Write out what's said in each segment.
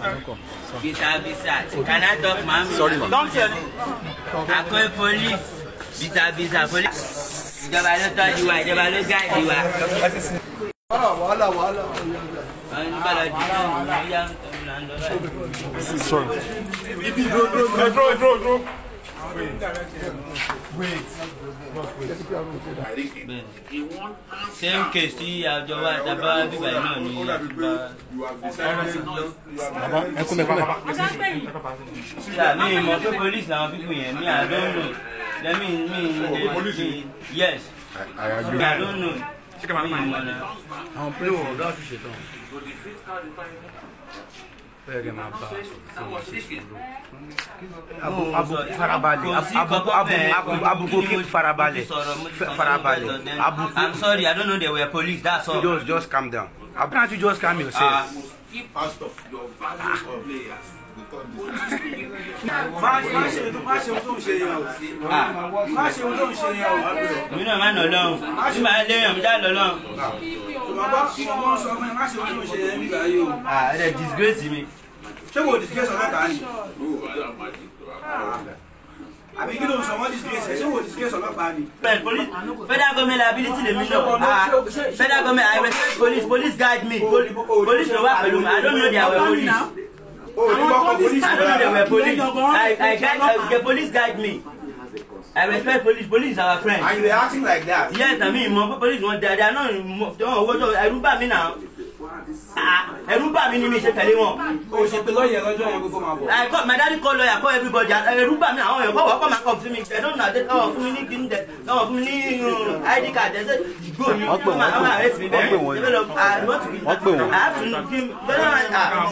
Bisa bisa. Can I talk, ma'am? Sorry, ma'am. Don't tell me. Akọ police. Bisa bisa police. Ìjọba ló tọ́jú wa, ìjọba ló gáàdì wa. wàhálà wàhálà. Àwọn nígbà lọ di náà ní ìyá ń tọ́jú là ń lọ báyìí. Sorry. Same case tí àjọ wa dábà bíbá yìí náà ní àtúbà. Bàbá ẹ kúnlẹ̀ kúnlẹ̀. Ṣá mi mọ̀ pé police làwọn pípù yẹn mi I don't know. Lẹ́mí mi mi yes. I Mi I don't know. Mi mọ̀ náà. àwọn pílò ọ̀dọ́ ti ṣetán bẹ́ẹ̀ kẹ́ máa bá abu abu farabalẹ̀ abu abu abu abu kí farabalẹ̀ farabalẹ̀ abu I'm sorry, I don't know they were police, that's all. just just calm down abu can't you just calm Ah, yourself. èmi náà má nà lọ́hùn. Bí màá léyìn mi dá lọ lọ́hùn. Ah, ẹ dẹ̀ disgrace mi. ṣé wo disgrace ọlọ́pàá ni àbí kí ló ń sọ wọ́n disgrace ẹ̀ ṣé wo disgrace ọlọ́pàá ni. Well, police, federal government liability lèmi náà. Ah, federal government, I respect police, police guide me. Pol police ló wà pẹ̀lú mi, I don't know they were police. o ò ní gbọ́kọ̀ polisi I don't know they were police. I, I guide, uh, the police guide me. I respect police, police is our friend. and you were acting like that. Yes, I mean, mo police wọn dáadáa náà wọn owó tó ẹrú bà mí náà. Ah, ẹrú bà mí ni mi ṣe tẹ̀lé wọn. o ṣe pé lọ́ọ̀yẹ̀ lọ́jọ́ yẹn gbogbo máa bọ̀. I call my daddy call lawyer call everybody ẹrú bà mí àwọn èèyàn kọ́ wọ́n kọ́ máa kọ́ fún mi ẹ̀ don't know àti káwọn fún mi ní kí n dẹ̀ káwọn fún mi ní um, ID card ẹ̀ ṣe ìgbó mi Wọ́n pè wọ́n, wọ́n máa wọ́n arrest mi pè bẹ́ẹ̀ wọ́n. develop I want to be Wọ́n pè wọ́n. I have to give ah.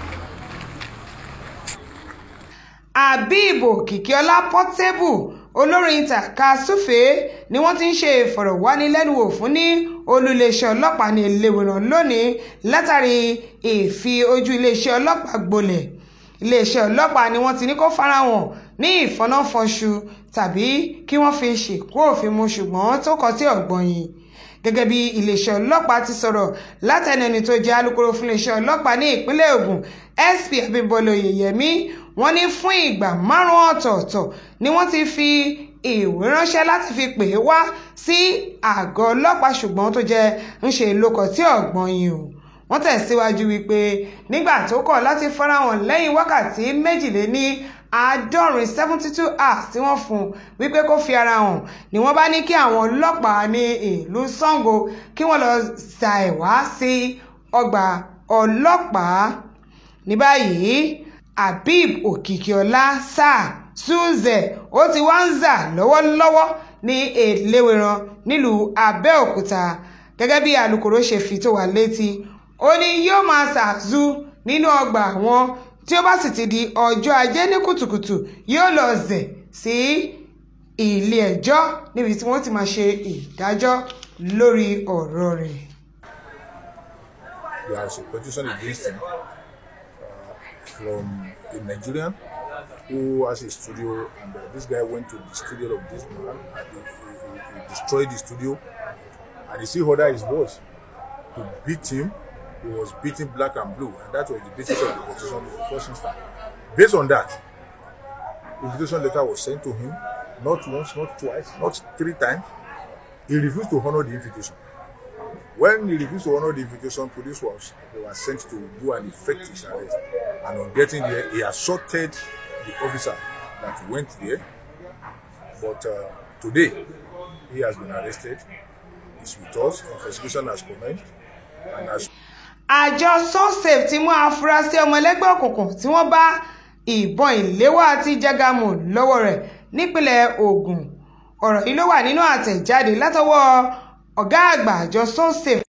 Habib Òkìkíọlá Portable olórin tàkasúfèé ni wọ́n ti ń ṣe ìfọ̀rọ̀wánilẹ́nuwò fún ní olú-iléeṣẹ́ ọlọ́pàá ní Ẹlẹ́wẹ̀ràn lónìí látàrí ìfi ojú iléeṣẹ́ ọlọ́pàá gbolẹ̀ iléeṣẹ́ ọlọ́pàá ni wọ́n ti ní kó farahàn ní ìfọnáfọnṣu tàbí kí wọ́n fi ṣìkú òfin mu ṣùgbọ́n tó kọ tí ọ̀gbọ́n yìí gẹ́gẹ́ bí iléeṣẹ́ ọlọ́pàá ti sọ̀rọ̀ látẹnu ẹni tó jẹ́ alukoro fún iléeṣẹ́ ọlọ́pàá ní ìpínlẹ̀ Ògùn SP Abímbọ́lá Oyèyẹmí wọ́n ní fún ìgbà márùn-ún ọ̀tọ̀ọ̀tọ̀ ni wọ́n ti fi ìwé ránṣẹ́ láti fi pè é wá sí àgọ́ ọlọ́pàá ṣùgbọ́n tó jẹ́ ń ṣe lókọ̀ tí ọ̀gbọ́n yìí o wọ́n tẹ̀síwájú wípé nígbà tó kọ̀ láti farahàn lẹ́yìn wákàtí méjìléní àádọ́rin seventy two hours tí wọ́n fún un wípé kó fi ara hàn ni wọ́n bá ní kí àwọn ọlọ́pàá ní ìlú Ṣàngó kí wọ́n lọ ṣàìwá sí ọgbà ọlọ́pàá ní báyìí Habib Òkìkíọlá sáà Suze ó ti wá ń zà lọ́wọ́lọ́wọ́ ní Ẹlẹ́wẹ̀ràn nílùú Abẹ́òkúta gẹ́gẹ́ bí alukoro ṣe fi tó wa létí ó ní yóò máa ṣàzú nínú ọgbà àwọn tí ó bá sì ti di ọjọ́ ajé ní kùtùkùtù yóò lọ zẹ̀ sí ilé ẹjọ́ níbi tí wọ́n ti máa ṣe ìdájọ́ lórí ọ̀rọ̀ rẹ̀. there is a petition against him uh, from a Nigerian who has a studio, and uh, this guy went to the studio of this man and he, he, he, he destroyed the studio. And he still ordered his boss to beat him. He was beating black and blue, and that was the basis of the petition in the first instance. Based on that, invitation letter was sent to him, not once, not twice, not three times. He refused to honor the invitation. When he refused to honor the invitation, police was they were sent to do an effective arrest. And on getting there, he assaulted the officer that went there. But uh, today, he has been arrested. He's with us. Investigation has commenced. And as àjọ sosafe ti mú afurasí ọmọ ẹlẹ́gbẹ́ òkùnkùn tí wọ́n bá ìbọn ìléwọ́ àti jágàmù lọ́wọ́ rẹ̀ nípínlẹ̀ Ògùn ọ̀rọ̀ yìí ló wà nínú àtẹ̀jáde látọwọ́ ọ̀gá àgbà àjọ sosafe